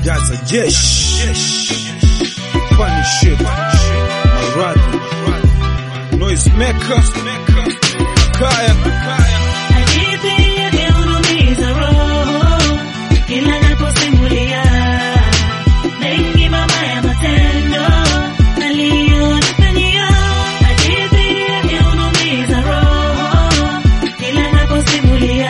Jaza jeshi Puniship Maradhi Noise maker Kaya Hadithi yake hunumiza roho kila naposimulia mengi mabaya matendo aliyonifanyia. Hadithi yake hunumiza roho kila naposimulia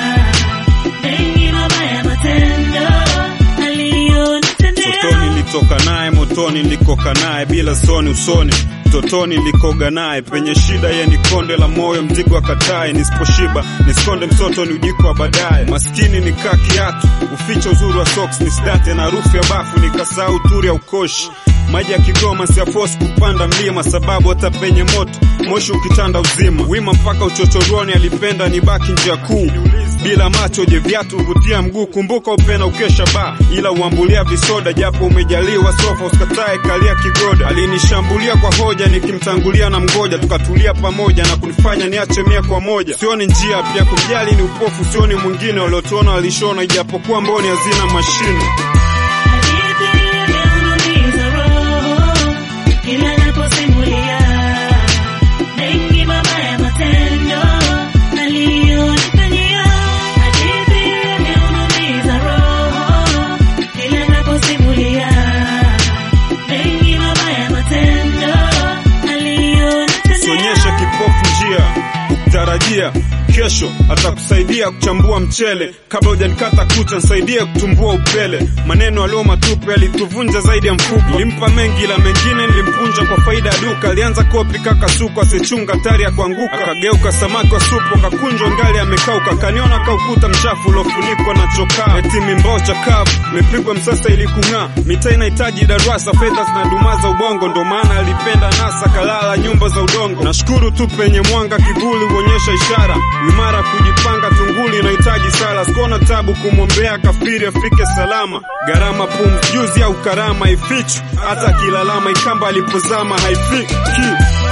mengi mabaya matendo aliyonitendea. Totoni nilitoka naye, motoni nilikoka naye, bila soni usoni totoni nilikoga naye, penye shida ye ni konde la moyo, mzigo akatae, nisiposhiba niskonde msoto ni ujiko wa baadaye, maskini nikaa kiatu, uficha uzuri wa socks, nisidate na harufu ya bafu, nikasahau turi ya ukoshi maji ya Kigoma siafosi kupanda mlima, sababu hata penye moto moshi ukitanda uzima, wima mpaka uchochoroni, alipenda nibaki njia kuu bila macho, je viatu huvutia mguu, kumbuka upena ukesha ba, ila uambulia visoda, japo umejaliwa sofa, usikatae kalia kigoda. Alinishambulia kwa hoja, nikimtangulia na mgoja, tukatulia pamoja na kunifanya niache mia kwa moja. Sioni njia pia kumjali ni upofu, sioni mwingine, waliotuona walishona, ijapokuwa mboni hazina mashine. Hadithi yake hunumiza roho kila naposimulia mengi mabaya matendo aliyonifanyia. Hadithi yake hunumiza roho kila naposimulia mengi mabaya matendo aliyonitendea. Sionyeshe kipofu njia ukutarajia kesho atakusaidia kuchambua mchele kabla hujanikata kucha, nisaidie kutumbua upele. Maneno alio matupu yalituvunja zaidi ya mfuko. Nilimpa mengi ila mengine nilimpunja kwa faida ya duka. Alianza kopi kaka suku asichunga tari ya kuanguka, akageuka samaki wa supu akakunjwa ngali amekauka. Kaniona kaukuta mchafu uliofunikwa na chokaa, eti mimbao chakavu imepigwa msasa ili kung'aa. Mitaa inahitaji darasa, fedha zinadumaza ubongo, ndo maana alipenda nasa kalala nyumba za udongo. Nashukuru tu penye mwanga kivuli huonyesha ishara imara kujipanga, tunguli inahitaji sala. Sikuona tabu kumwombea kafiri afike salama. Gharama pumzi juzi au karama ifichu, hata akilalama ikamba alipozama haifiki